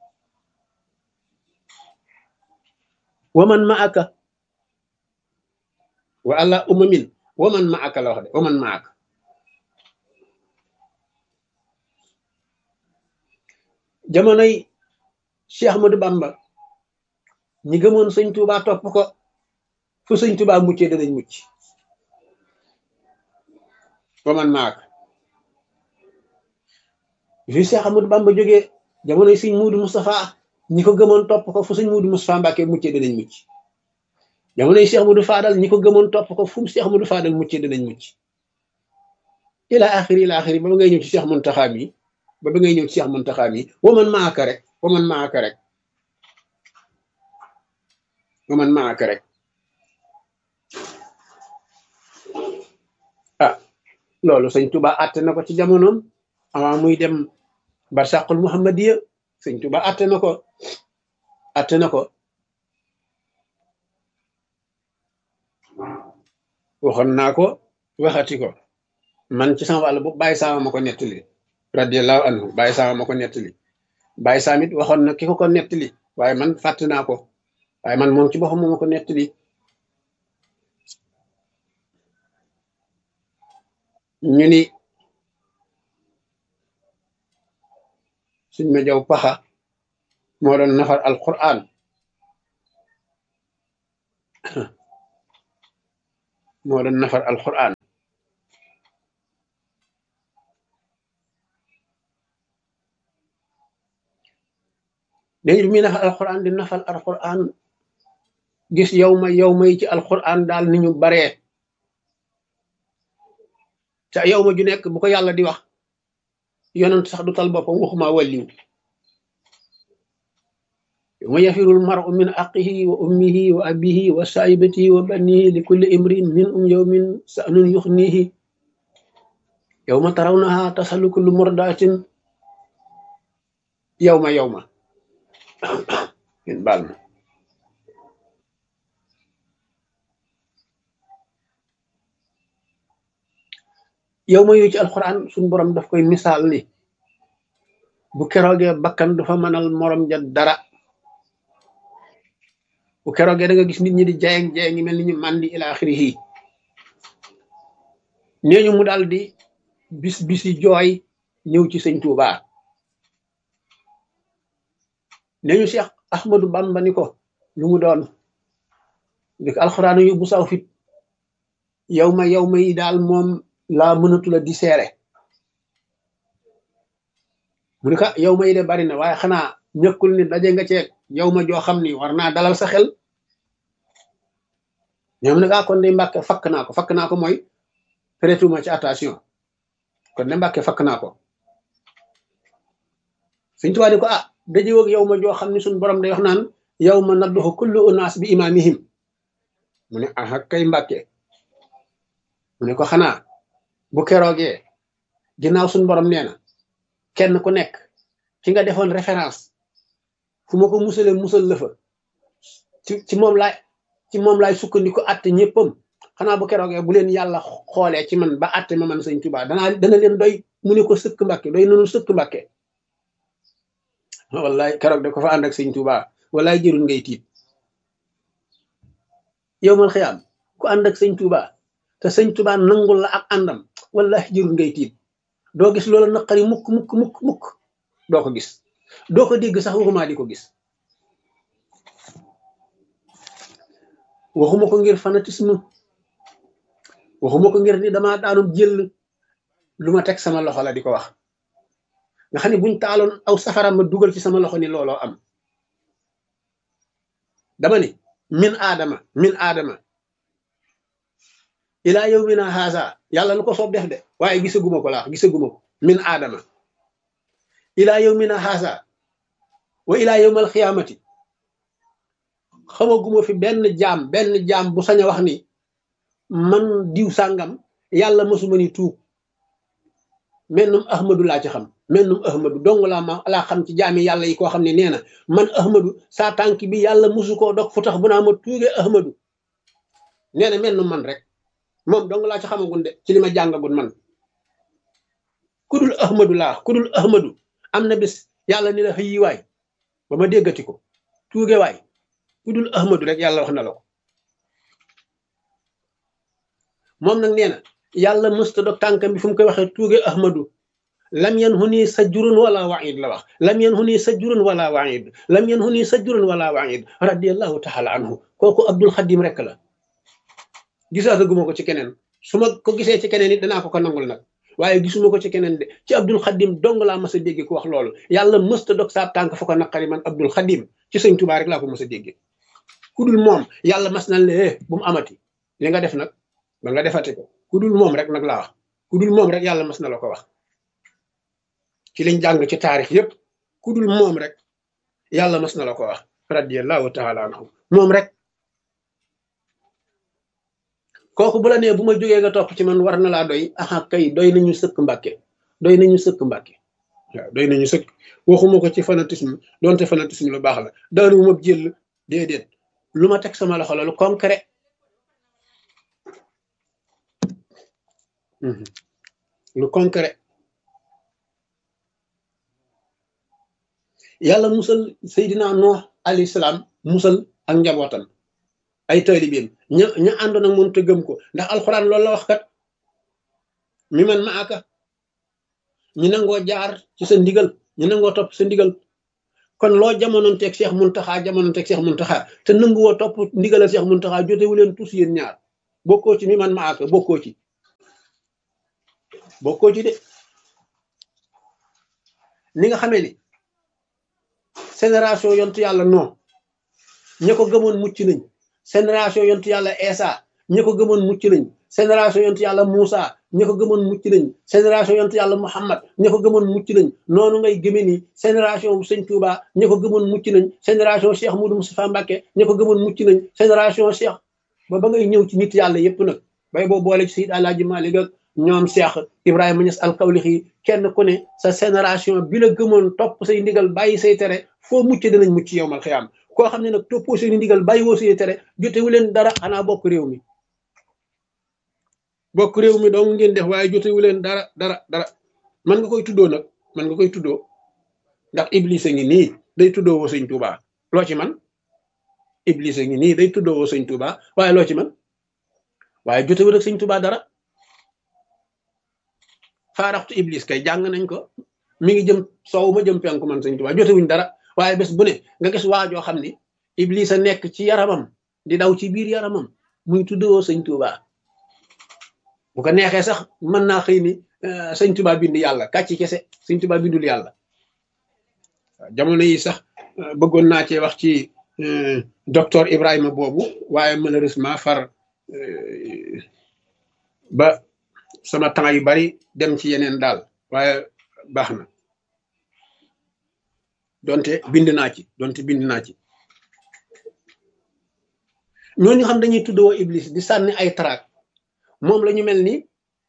waman ma aka wa ala umamin waman ma aka la wax de waman ma aka jamonoy Cheikh Ahmadou Bamba ñi gëmoon sëñ Touba topp ko fu sëñ Touba muccee danañ mucc waman ma aka fi Cheikh Ahmadou Bamba jógee jamonoy sëñ Muudu Moustapha ñi ko gëmoon topp ko fu sëñ Muudu Moustapha Mbàkke muccee danañ mucc jamonoy Cheikh Ahmadou Fadal ñi ko gëmoon topp ko fu mu Cheikh Ahmadou Fadal muccee danañ mucc ila axiri ila axiri ba ba ngay ñëw ci Cheikh Muntaxa mi ba ba ngay ñëw ci Cheikh Muntaxa mi waman maaka rek waman maaka rek waman maaka rek ah loolu sëñ Tuba àtte na ko ci jamonoom avant muy dem barsàqul muhammadiya sëñ Tuba àtte na ko àtte na ko waxoon naa ko waxati ko man ci sama wàll bu bàyyi saama ma ko nettali radiallahu anhu bàyyi saama ma ko nettali bàyyi saam it waxoon na ki ko ko nettali waaye man fàtte naa ko waaye man moom ci boppam moo ma ko nettali ñu ni suñ ma jaw paxa moo doon nafar alquran moo doon nafar alquran léegi bi muy nafar alquran di nafar alquran gis yow ma yow may ci alquran daal ni ñu baree te yow ma ju nekk bu ko yàlla di wax yonent sax du tal boppam waxuma wàlliw yawma yafirul mar'u min aqihi wa ummihi wa abihi wa saibatihi wa banihi li kulli imrin min um yawmin sa'nun yuxnihi yawma tarawnaha tasalu kullu murdatin yawma yawma ngeen baal ma yow ma yooyu ci alxuraan suñu borom daf koy misaal ni bu keroogee bakkan du fa mënal morom ja dara bu keroogee da nga gis nit ñi di jayeng jayeng ngi mel ni ñu màndi ila axirihi nee ñu mu daal di bis bisi jooy ñëw ci sëñ Tuuba nee ñu Cheikh Ahmadou Bamba ni ko lu mu doon di ko alxuraan yu bu saw fit yow ma yow ma yi daal moom laa mënatula di seere mu ni ko yow ma yi de bari na waaye xanaa ñëkkul ni daje nga ceeg yow ma joo xam ni war naa dalal sa xel ñoom ne kaa kon de mbàkke fakk naa ko fakk naa ko mooy prêtuma ci attention kon de mbàkke fakk naa ko suñ tubaab ni ko ah daje woog yow ma joo xam ni suñ borom day wax naan yow ma nadduxu kullu unaas bi imaamihim mu ne aha kay mbàkke mu ne ko xanaa bu keroogee ginnaaw suñ borom nee na kenn ku nekk ki nga defoon référence fu ma ko musale musal la fa ci ci moom laay ci moom laay sukkandiku atte ñëppam xanaa bu keroogee bu leen yàlla xoolee ci man ba atte ma man sëñ Tuubaa danaa dana leen doy mu ne ko sëkk mbàkke doy nanu sëkk mbàkke wallaay keroog da ko fa ànd ak sëñ Tuubaa wallaay jërul ngay tiit yow mal xiyaam ku ànd ak sëñ Tuubaa te sëñ Tuubaa nangul la ak àndam wallahi jërul ngay tiit doo gis loola naqari mukk mukk mukk mukk doo ko gis doo ko dégg sax waxuma di ko gis waxuma ko ngir fanatisme waxuma ko ngir ni dama daanum jël lu ma teg sama loxo la di ko wax nga xam ne buñ taaloon aw safara ma dugal ci sama loxo ni looloo am dama ni min aadama min aadama ilaa yow mi na haasa yàlla lu ko soob def de waaye gisaguma ko laax gisaguma ko min aadama ilaa yow mi na haasa wa ilaa yowmal xiyaamati xamaguma fi benn jaam benn jaam bu sañ a wax ni man diw sàngam yàlla mësuma ni tuub mennum ahmadu laa ci xam mennum ahmadu dong laa ma laa xam ci jaami yàlla yi koo xam ne nee na man ahmadu saa tànk bi yàlla mësu koo dog fu tax bu naa ma tuuge ahmadu nee na mennum man rek moom dong laa ci xamagun de ci li ma jàngagun man kudul ahmadu laa kudul ahmadu am na bis yàlla ni la xëyi waay ba ma déggati ko tuuge waay kudul ahmadu rek yàlla wax na la ko moom nag nee na yàlla mësta dog tànkam bi fu mu koy waxee tuuge ahmadu lam yan hu nii sajjurun wala waid la wax lam yan hu nii sajjurun wala waid lam yan hu nii sajjurun wala waid radiallahu taala anhu kooku abdul xadim rek la gisaataguma ko ci keneen su ma ko gisee ci keneen it danaa ko ko nangul nag waaye gisuma ko ci keneen de ci abdul xadim dong laa mas a dégge ku wax loolu yàlla mësta dog saa tànk fa ko naqari man abdul xadim ci sëñ tubaa rek laa ko mas a dégge ku dul moom yàlla mas na le bu mu amati li nga def nag ba nga defati ko ku dul moom rek nag laa wax ku dul moom rek yàlla mas na la ko wax ci liñ jàng ci taarix yépp ku dul moom rek yàlla mas na la ko wax radiallahu taala anhu moom rek kooku bu la nee bu ma jógee nga topp ci man war na laa doy aha kay doy nañu sëkk mbàkke doy nañu sëkk mbàkke waaw doy nañu sëkk waxuma ko ci fanatisme donte fanatisme lu baax la daanu ma jël déedéet lu ma teg sama loxo la lu concret lu concret yàlla musal Seydina Nuux alayhi salaam musal ak njabootam ay taalibeem ña ña àndoon ak moom te gëm ko ndax alxuraan loolu la wax kat mi man ma aka ñu nangoo jaar ci sa ndigal ñu nangoo topp sa ndigal kon loo jamonoon teeg Cheikh Muntaxa jamonoon teeg Cheikh Muntaxa te nanguwoo topp ndigalal Cheikh Muntaxa jotewu leen tous yéen ñaar bokkoo ci mi man ma aka bokkoo ci bokkoo ci de ni nga xamee ni génération yontu yàlla non ña ko gëmoon mucc nañ génération yontu yàlla Esa ña ko gëmoon mucc nañ génération yontu yàlla Moussa ña ko gëmoon mucc nañ génération yontu yàlla Muhammad ña ko gëmoon mucc nañ noonu ngay gëmee ni génération bu sëñ Touba ña ko gëmoon mucc nañ génération Cheikh Moudou Moustapha Mbacké ña ko gëmoon mucc nañ génération Cheikh ba ba ngay ñëw ci nit yàlla yépp nag bay boo boole ci Seydi Alaaji Maalik ak ñoom Cheikh Ibrahima Niass alkawlixi kenn ku ne sa génération bi la gëmoon topp say ndigal bàyyi say tere foo mucc danañ mucc yow mal xiyaam koo xam ne nag toppoo say ndigal bàyyi woo say tere jotewu leen dara xanaa bokk réew mi bokk réew mi dong ngeen def waaye jotewu leen dara dara dara man nga koy tuddoo nag man nga koy tuddoo ndax iblis a ngi nii day tuddoo woo sëñ Tuuba loo ci man iblis a ngi nii day tuddoo woo sëñ Tuuba waaye loo ci man waaye jotewu rek sëñ Tuuba dara faaraxtu iblis kay jàng nañ ko mi ngi jëm soow ma jëm penku man sëñ Tuuba jotewuñ dara waaye bés bu ne nga gis waajoo xam ni iblis a nekk ci yaramam di daw ci biir yaramam muy tuddoo sëñ Tuuba bu ko neexee sax mën naa xëy ni sëñ Tuuba bind yàlla kàcci kese sëñ Tuuba bindul yàlla jamono yi sax bëggoon naa cee wax ci docteur Ibrahima boobu waaye malheureusement far ba sama temps yu bari dem ci yeneen daal waaye baax na donte bind naa ci donte bind naa ci ñooñu xam dañuy tuddoo iblis di sànni ay traak moom la ñu mel ni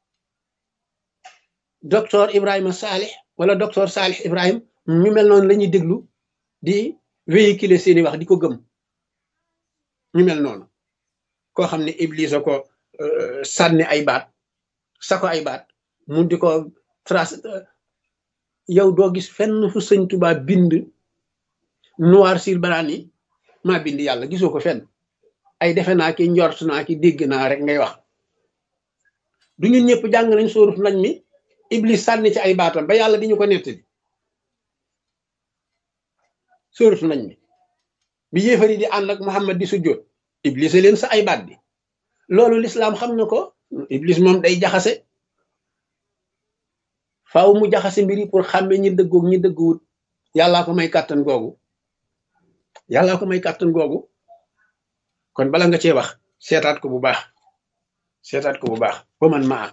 docteur Ibrahima Salih wala docteur Salih Ibrahim ñu mel noonu la ñuy déglu di véhiculer seeni wax di ko gëm ñu mel noonu koo xam ne iblis a ko sànni ay baat sa ko ay baat mu di ko trace yow doo gis fenn fu sëñ Tuubaa bind noir sur blanc ni maa bind yàlla gisoo ko fenn ay defe naa ki njort naa ki dégg naa rek ngay wax du ñun ñëpp jàng nañ sóoruf nañ mi iblis sànni ci ay baatam ba yàlla di ñu ko nettali sóoratu nañ mi bi yéefari di ànd ak Muhammad di sujjóot iblis leen sa ay baat bi loolu lislaam xam na ko iblis moom day jaxase faaw mu jaxase mbiri pour xàmme ñi dëggoog ñi dëgguwut yàllaa ko may kàttan googu yàllaa ko may kàttan googu kon bala nga cee wax seetaat ko bu baax seetaat ko bu baax waman maa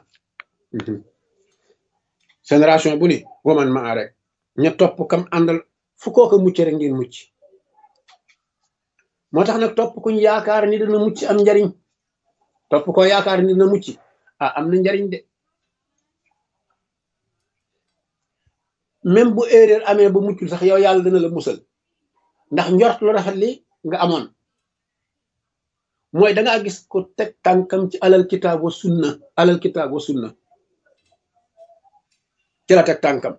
génération bu ni waman maa rek ña topp kam àndal fu kooka mucc rek ngeen mucc moo tax nag topp kuñ yaakaar ni dana mucc am njariñ topp ko yaakaar ni dana mucc ah am na njariñ de même bu erreur amee ba muccul sax yow yàlla dana la musal ndax njort lu rafet li nga amoon mooy da ngaa gis ko teg tànkam ci alal kitaab wa sunna alal kitaab wa sunna ci la teg tànkam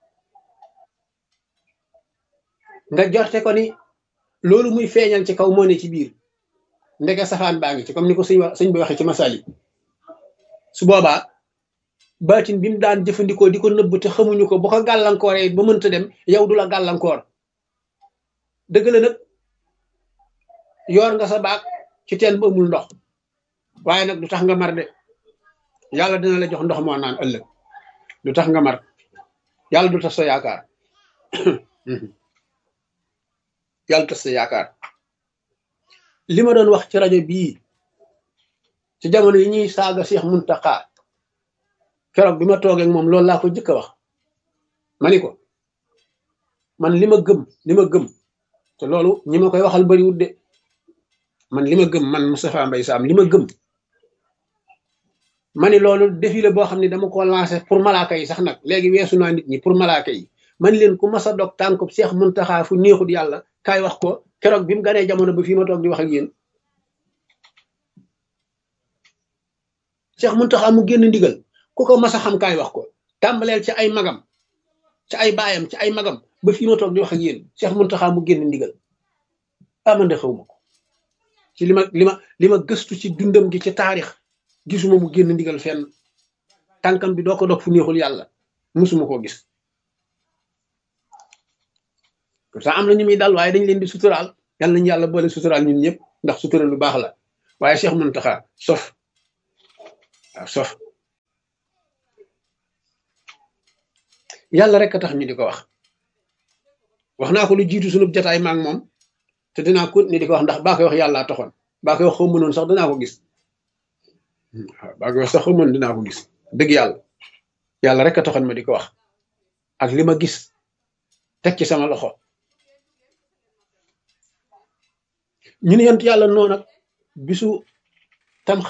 nga jorte ko ni loolu muy feeñal ci kaw moo ne ci biir ndeke safaan baa ngi ci comme ni ko sëñ wax sëñ bi waxee ci masali su boobaa baatin bi mu daan jëfandikoo di ko nëbb te xamuñu ko bu ko gàllankooree ba mënta dem yow du la gàllankoor dëgg la nag yoor nga sa baag ci teen bu amul ndox waaye nag du tax nga mar de yàlla dina la jox ndox moo naan ëllëg du tax nga mar yàlla du tax sa yaakaar yàlla tas sa yaakaar li ma doon wax ci rajo bii ci jamono yi ñuy saaga Seex Muntaxa keroog bi ma toogee moom loolu laa ko jëkk a wax ma ni ko man li ma gëm li ma gëm te loolu ñi ma koy waxal bariwut de man li ma gëm man Moustapha Mbaye Sam li ma gëm ma ni loolu défi la boo xam ne dama ko lancé pour malaaka yi sax nag léegi weesu naa nit ñi pour malaaka yi man leen ku mas a dog tànkub Seex Muntaxa fu neexut yàlla kaay wax ko keroog bi mu ganee jamono ba fii ma toog di wax ak yéen Seex Muntaxa mu génn ndigal ku ko mas a xam kaay wax ko tàmbaleel ci ay magam ci ay baayam ci ay magam ba fii ma toog di wax ak yéen Seex Muntaxa mu génn ndigal amande xaw ma ko ci li ma li ma li ma gëstu ci dundam gi ci taarix gisuma mu génn ndigal fenn tànkam bi doo ko dog fu neexul yàlla musuma koo gis pourtant am na ñu muy dal waaye dañ leen di suturaal yàlla nañu yàlla boole suturaal ñun ñëpp ndax sutural lu baax la waaye Cheikh Muntaxa sof waaw sof yàlla rek a tax ñu di ko wax wax naa ko lu jiitu sunub jataay maak moom te dinaa ko ni di ko wax ndax baa koy wax yàllaa taxoon baa koy wax xaw mënoon sax dinaa ko gis waaw baa koy wax sax xaw mën dinaa ko gis dëgg yàlla yàlla rek a taxoon ma di ko wax ak li ma gis teg ci sama loxo ñu ne yent yàlla noonu nag bisu